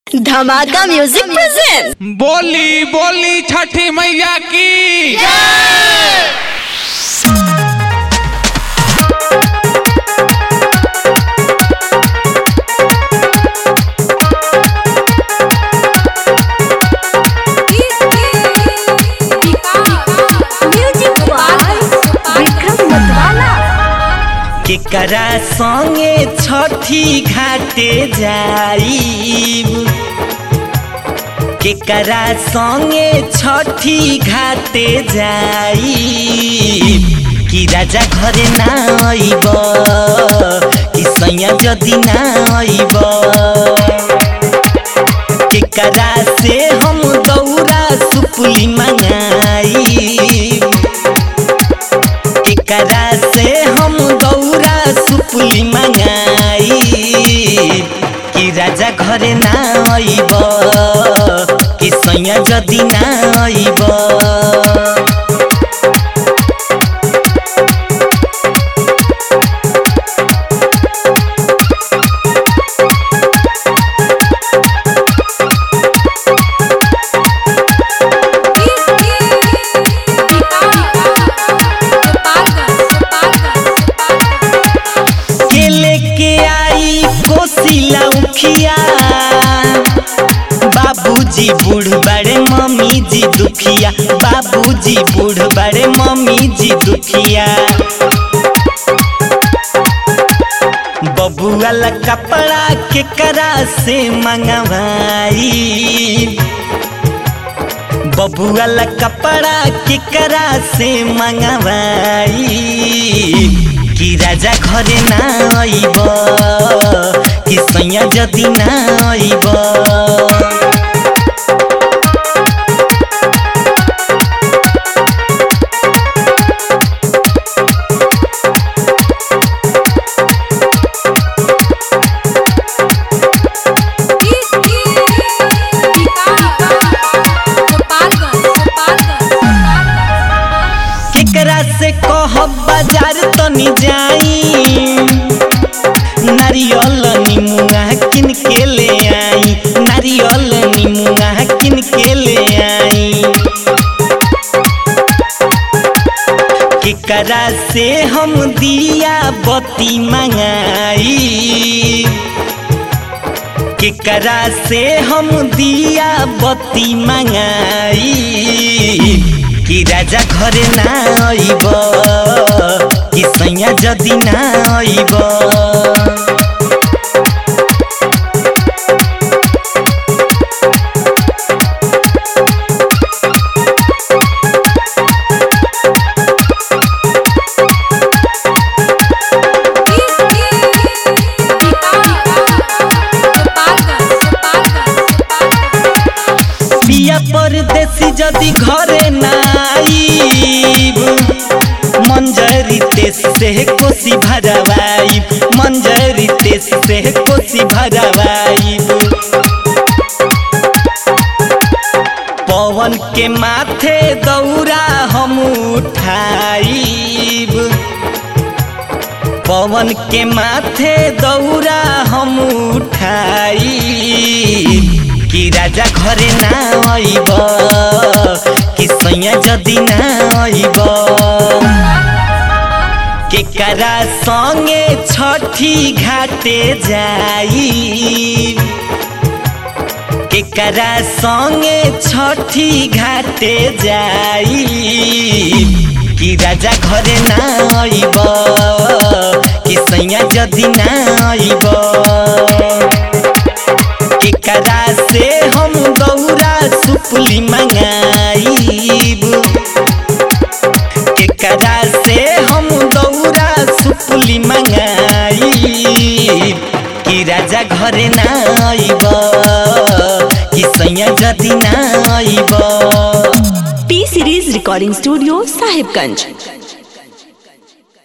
धमाका music present बोली बोली छठी मैया की म्यूजिक बाय विक्रम मतवाला केकरा संगे छठी घाटे जाइब केकरा संगे छठी घाटे जाइब कि राजा घरे ना आइब कि सैया जदि ना आइब केकरा से हम दौरा सुपुली मंगाई केकरा से हम दौरा सुपुली मंगाई कि राजा घरे ना आइब कि सैया जदि ना आइब के लेके आई कोसिला उखिया बाबूजी बूढ़ बड़े मम्मी जी दुखिया बाबूजी बूढ़ बड़े मम्मी जी दुखिया बबुआ ला कपड़ा के करा से मंगवाई बबुआ ला कपड़ा के करा से मंगवाई कि राजा घरे ना आइब कि सैया जदि ना आइब केकरा से कहब बाजार तनी जाई नारियल निमुआ किन के ले आई नारियल निमुआ किन के ले आई केकरा से हम दिया बत्ती मंगाई केकरा से हम दिया बत्ती मंगाई कि राजा घरे ना आइब कि सैया जदि ना आइब पिया परदेसी जदि घरे ना आइब मंजरी तेस से कोसी भरवाइब मंजरी तेस से कोसी भरवाइब पवन के माथे दौरा हम उठाइब पवन के माथे दौरा हम उठाई कि राजा घरे ना आइब कि सैया जदि ना आइब केकरा संगे छठी घाटे जाई केकरा संगे छठी घाटे जाई कि राजा घरे ना आइब कि सैया जदि ना आइब केकरा से हम दौरा सुपुली मंगाइब केकरा से हम दौरा सुपुली मंगाइब कि राजा घरे ना आइब कि सैया जदि ना आइब P series recording studio Sahibganj